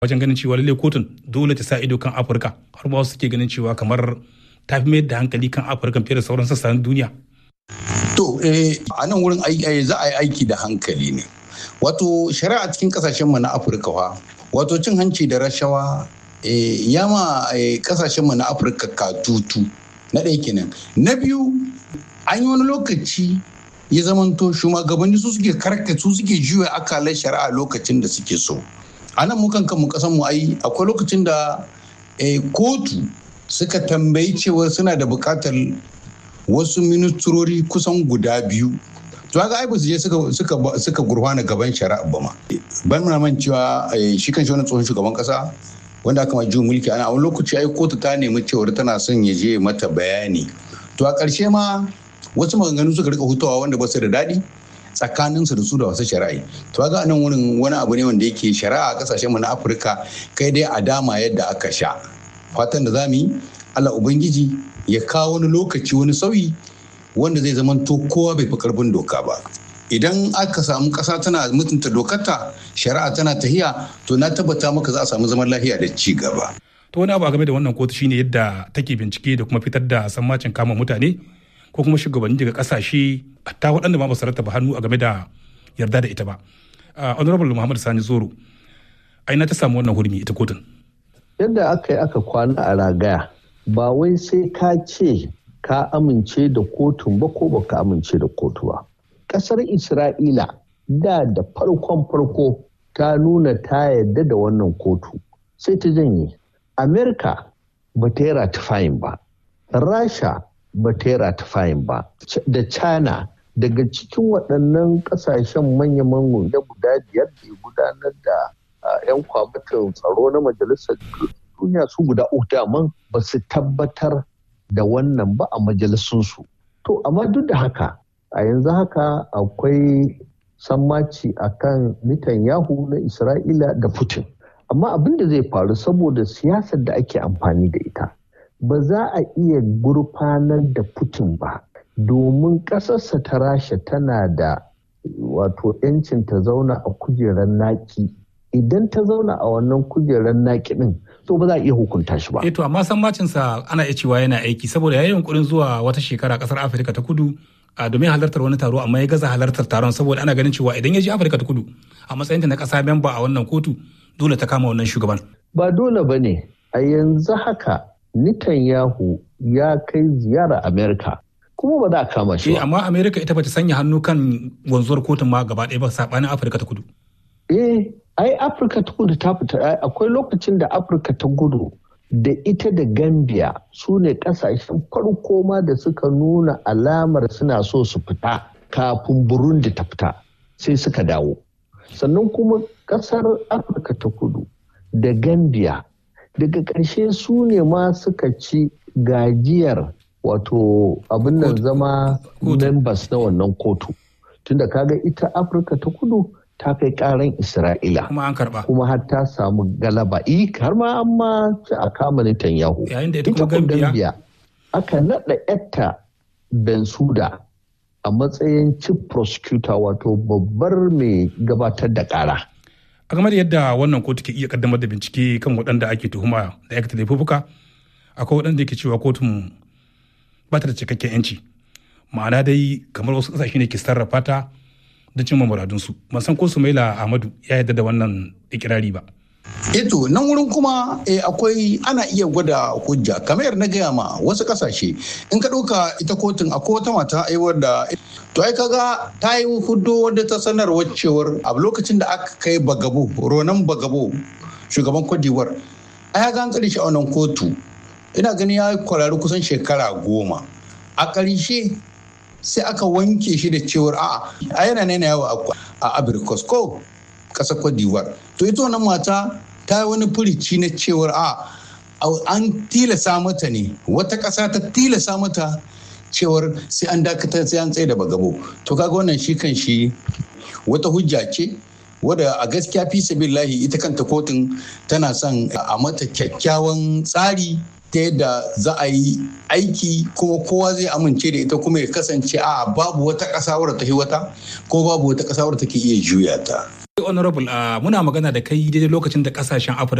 wajen ganin cewa lallai kotun dole ta sa ido kan afirka har ma wasu suke ganin cewa kamar ta fi mayar da hankali kan afirka fiye da sauran sassan duniya to a nan wurin za a yi aiki da hankali ne wato shari'a cikin kasashen mu na afirka fa wato cin hanci da rashawa ya ma kasashen mu na afirka katutu na ɗaya kenan na biyu an yi wani lokaci ya zamanto shugabanni su suke karka su suke juya akalar shari'a lokacin da suke so a nan mukan kanmu kasan mu ai akwai lokacin da kotu suka tambayi cewa suna da bukatar wasu ministrori kusan guda biyu to ga ai ba su je suka suka gurfana gaban shari'a ba ma ban muna man cewa shi kan shi wani tsohon shugaban kasa wanda aka ma juyin mulki ana a wani lokaci ai kotu ta nemi cewar tana son ya je mata bayani to a ƙarshe ma wasu maganganu suka rika hutawa wanda ba su da daɗi tsakaninsu da su da wasu shari'a to ga nan wurin wani abu ne wanda yake shari'a a kasashen mu na afirka kai dai a dama yadda aka sha fatan da za mu yi allah ubangiji ya kawo wani lokaci wani sauyi wanda zai zama to kowa bai fi karfin doka ba idan aka samu ƙasa tana mutunta dokarta shari'a tana tahiya to na tabbata maka za a samu zaman lafiya da ci gaba to wani abu a game da wannan kotu shine yadda take bincike da kuma fitar da sammacin kama mutane ko kuma shugabanni daga kasashe ta waɗanda ma ba su rattaba hannu a game da yarda da ita ba honorable muhammad sani zoro aina ta samu wannan hurmi ita kotun yadda aka yi aka kwana a ragaya ba wai sai ka ce ka amince da kotun ba ko baka amince da kotu ba ƙasar isra'ila da da farkon farko ta nuna ta yarda da wannan kotu sai ta janye amerika ba ta yi ratifayin ba rasha ba ta yi ratifayin ba da china daga cikin waɗannan ƙasashen manya-manyan da guda biyar da ya gudanar da 'yan kwamitin tsaro na majalisar duniya su guda uku daman ba su tabbatar da wannan ba a majalisunsu to amma duk da haka a yanzu haka akwai sammaci a kan Netanyahu na Isra'ila da Putin. Amma abin da zai faru saboda siyasar da ake amfani da ita, ba za a iya gurfanar da Putin ba, domin ƙasarsa ta rasha tana da wato 'yancin ta zauna a kujerar naki. Idan ta zauna a wannan kujerar naki ɗin, to ba za a iya hukunta shi ba. Eh to amma sammacinsa ana iya cewa yana aiki saboda ya yi yunkurin zuwa wata shekara ƙasar Afirka ta kudu a domin halartar wani taro amma ya gaza halartar taron saboda ana ganin cewa idan ya je afirka ta kudu a matsayinta na kasa memba a wannan kotu dole ta kama wannan shugaban ba dole ba ne a yanzu haka Netanyahu ya kai ziyara amerika kuma ba za a kama shi amma amerika ita bata sanya hannu kan wanzuwar kotun ma gaba ɗaya ba saɓanin afirka ta kudu eh ai afirka ta kudu ta fita akwai lokacin da afirka ta kudu da ita da gambia su ne kasashen farko ma da suka nuna alamar suna so su fita kafin burundi ta fita sai suka dawo sannan kuma kasar afirka ta kudu da gambia daga ƙarshe su ne ma suka ci gajiyar wato abin nan zama members na wannan kotu tunda kaga ita afirka ta kudu ta kai karan Isra'ila. Kuma an karba. Kuma har ta samu galaba. I har ma an ma ci a kama Netanyahu. Yayin da ita kuma Gambiya. Aka naɗa yatta Bensuda a matsayin chief prosecutor wato babbar mai gabatar da ƙara. A game da yadda wannan kotu ke iya kaddamar da bincike kan waɗanda ake tuhuma da aikata laifuka, akwai waɗanda ke cewa kotun ba ta da cikakken 'yanci. Ma'ana dai kamar wasu ƙasashe ne ke sarrafa ta don cimma muradunsu ban san ko sumaila ahmadu ya yarda da wannan ikirari ba eto nan wurin kuma eh, akwai ana iya gwada hujja kamar na gaya ma wasu kasashe in ka ɗauka ita kotun akwai wata mata aiwar da to ai kaga ta yi hudo wadda ta sanarwar cewar a lokacin da aka kai bagabo ronan bagabo shugaban kwadiwar ai ga an tsare shi a wannan kotu ina gani ya kwararri kusan shekara goma a ƙarshe sai aka wanke shi da cewar a a yana nena yawo a abirikos ko ƙasar cote d'ivoire to ita wannan mata ta yi wani furici na cewar a an tilasa mata ne wata ƙasa ta tilasa mata cewar sai an dakatar sai an tsaye da bagabo to kaga wannan shi kan shi wata hujja ce wadda a gaskiya fi sabillahi ita kanta kotun tana son a mata kyakkyawan tsari ta yadda za a yi aiki kuma kowa zai amince da ita kuma ya kasance a babu wata ƙasa wadda ta wata ko babu wata ƙasa wadda take iya juya ta. honorable muna magana da kai daidai lokacin da kasashen afirka